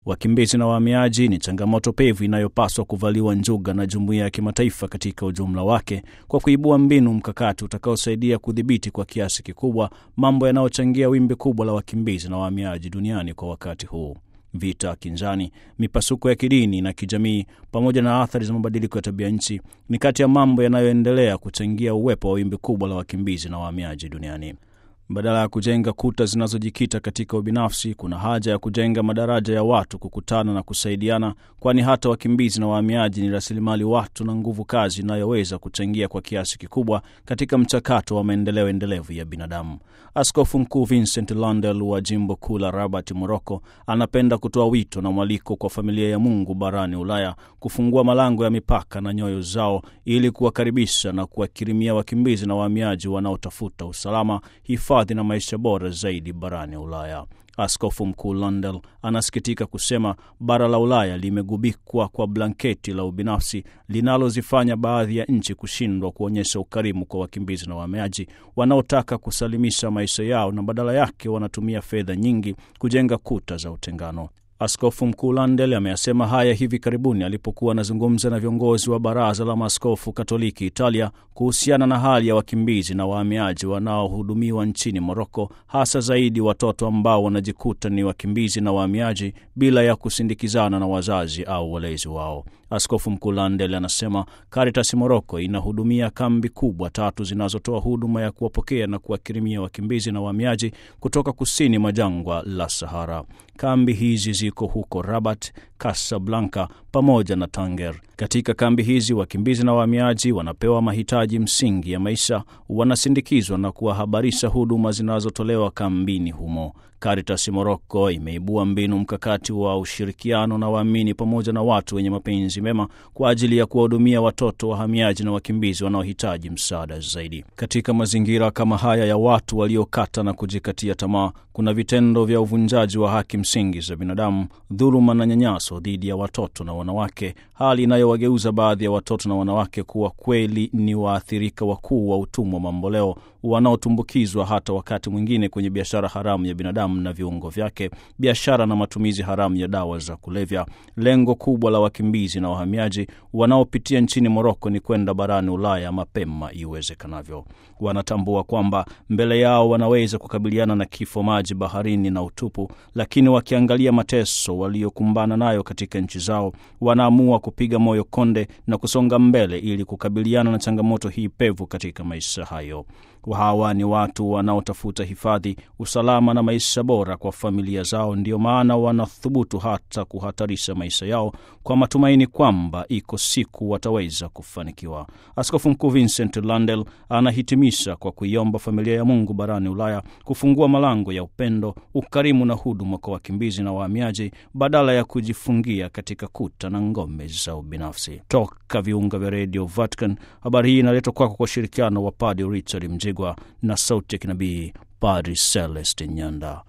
Wakimbizi na wahamiaji ni changamoto pevu inayopaswa kuvaliwa njuga na jumuiya ya kimataifa katika ujumla wake, kwa kuibua mbinu mkakati utakaosaidia kudhibiti kwa kiasi kikubwa mambo yanayochangia wimbi kubwa la wakimbizi na wahamiaji duniani kwa wakati huu. Vita, kinzani, mipasuko ya kidini na kijamii, pamoja na athari za mabadiliko ya tabia nchi ni kati ya mambo yanayoendelea kuchangia uwepo wa wimbi kubwa la wakimbizi na wahamiaji duniani. Badala ya kujenga kuta zinazojikita katika ubinafsi, kuna haja ya kujenga madaraja ya watu kukutana na kusaidiana, kwani hata wakimbizi na wahamiaji ni rasilimali watu na nguvu kazi inayoweza kuchangia kwa kiasi kikubwa katika mchakato wa maendeleo endelevu ya binadamu. Askofu Mkuu Vincent Landel wa jimbo kuu la Rabat, Moroko, anapenda kutoa wito na mwaliko kwa familia ya Mungu barani Ulaya kufungua malango ya mipaka na nyoyo zao ili kuwakaribisha na kuwakirimia wakimbizi na wahamiaji wanaotafuta usalama, hifadhi na maisha bora zaidi barani Ulaya. Askofu Mkuu Landel anasikitika kusema bara la Ulaya limegubikwa kwa blanketi la ubinafsi linalozifanya baadhi ya nchi kushindwa kuonyesha ukarimu kwa wakimbizi na wahamiaji wanaotaka kusalimisha maisha yao, na badala yake wanatumia fedha nyingi kujenga kuta za utengano. Askofu Mkuu Landel ameyasema haya hivi karibuni alipokuwa anazungumza na viongozi wa Baraza la Maaskofu Katoliki Italia kuhusiana na hali ya wakimbizi na wahamiaji wanaohudumiwa nchini Moroko, hasa zaidi watoto ambao wanajikuta ni wakimbizi na wahamiaji bila ya kusindikizana na wazazi au walezi wao. Askofu Mkuu Landel anasema Caritas Moroko inahudumia kambi kubwa tatu zinazotoa huduma ya kuwapokea na kuwakirimia wakimbizi na wahamiaji kutoka kusini mwa jangwa la Sahara. Kambi hizi ziko huko Rabat, Casablanca pamoja na Tanger. Katika kambi hizi wakimbizi na wahamiaji wanapewa mahitaji msingi ya maisha, wanasindikizwa na kuwahabarisha huduma zinazotolewa kambini humo. Caritas Moroko imeibua mbinu mkakati wa ushirikiano na waamini pamoja na watu wenye mapenzi mema kwa ajili ya kuwahudumia watoto wahamiaji na wakimbizi wanaohitaji msaada zaidi. Katika mazingira kama haya ya watu waliokata na kujikatia tamaa, kuna vitendo vya uvunjaji wa haki msingi za binadamu, dhuluma na nyanyaso dhidi ya watoto na wanawake, hali inayowageuza baadhi ya watoto na wanawake kuwa kweli ni waathirika wakuu wa utumwa mamboleo wanaotumbukizwa hata wakati mwingine kwenye biashara haramu ya binadamu na viungo vyake, biashara na matumizi haramu ya dawa za kulevya. Lengo kubwa la wakimbizi na wahamiaji wanaopitia nchini Moroko ni kwenda barani Ulaya mapema iwezekanavyo. Wanatambua kwamba mbele yao wanaweza kukabiliana na kifo, maji baharini na utupu, lakini wakiangalia mateso waliokumbana nayo katika nchi zao, wanaamua kupiga moyo konde na kusonga mbele ili kukabiliana na changamoto hii pevu katika maisha hayo. Hawa ni watu wanaotafuta hifadhi, usalama na maisha bora kwa familia zao. Ndio maana wanathubutu hata kuhatarisha maisha yao kwa matumaini kwamba iko siku wataweza kufanikiwa. Askofu Mkuu Vincent Landel anahitimisha kwa kuiomba familia ya Mungu barani Ulaya kufungua malango ya upendo, ukarimu na huduma kwa wakimbizi na wahamiaji badala ya kujifungia katika kuta na ngome za ubinafsi. Toka viunga vya redio Vatican, habari hii inaletwa kwako kwa ushirikiano wa Padre Richard Mjigwa na sauti ya kinabii Padre Celestin Nyanda.